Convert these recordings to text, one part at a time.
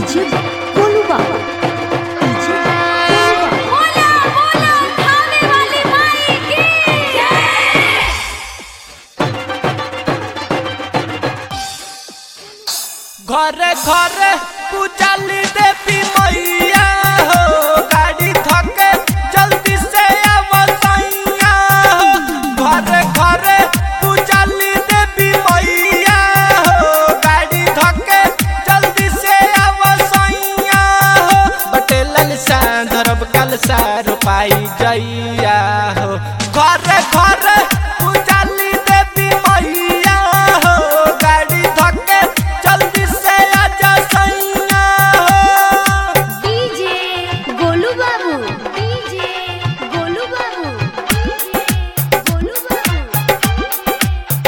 DJ Golu बाबा DJ Golu बाबा बोला बोला खाने वाली माई की जय घरे घरे पूजाली देवी मैया हो गाड़ी थके जल्दी से आवसैया हो घरे घरे पूजाली देवी मैया हो गाड़ी थके जल्दी से आवसैया हो बटेलन सा धरब कल सा रुपाई जैया हो घरे घरे पूजाली देवी मैया हो गाड़ी धके जल्दी से आजा सैया हो डीजे गोलू बाबू डीजे गोलू बाबू डीजे गोलू बाबू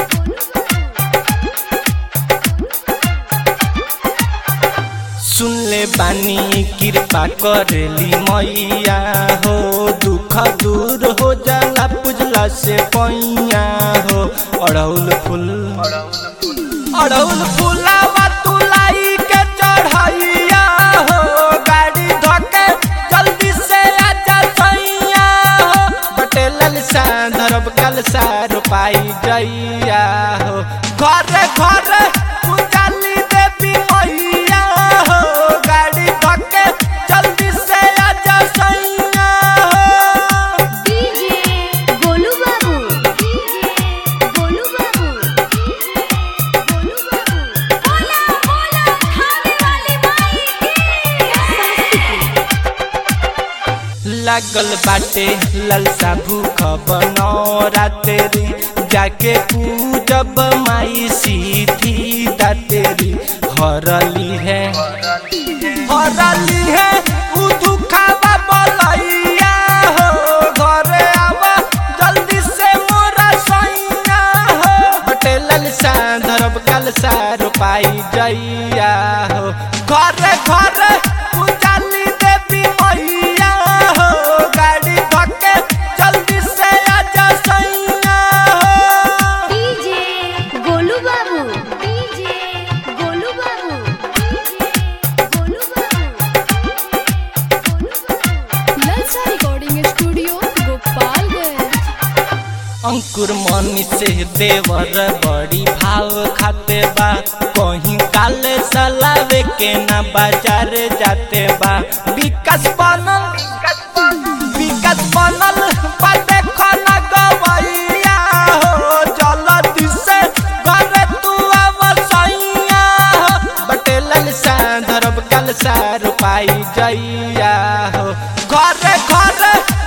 सुन ले बानी कृपा करेली मैया हो दुख दूर हो जाला पुजला से पैया हो अड़ौल फूल अड़ौल फूलावा तुलाई के चढ़ैया हो गाड़ी धके जल्दी से आजा सैया हो बटेलन सा धरब कल सा रुपाई जैया हो घरे घरे पूजाली देवी मैया हो गाड़ी धके जल्दी से आजा सैया हो डीजे गोलू बाबू डीजे गोलू बाबू डीजे गोलू बाबू बोला बोला खाने वाली माई की जय लागल बाटे ललसा भूख बनौरा तेरी जाके पूजब माई सीधी तेरी हरली है हरली है उ दुखावा बलैया हो घरे आवा जल्दी से मोरा सैया हो बटेलन सा धरब कल सा रुपाई जैया हो घरे घरे पूजाली देवी मैया हो गाड़ी धके जल्दी से आजा सैया हो डीजे गोलू बाबू डीजे गोलू बाबू DJ Golu Babu Lalsa recording studio Gopalganj Ankur Mani से देवर बड़ी भाव खाते बा कहीं काले सलावे के ना बाजार जाते बा विकास बनल विकास बनल बा देखो ना गवैया हो जल्दी से घरे तू आवसैया हो बटेलन सा धरब कल सा रुपाई जैया हो घरे घरे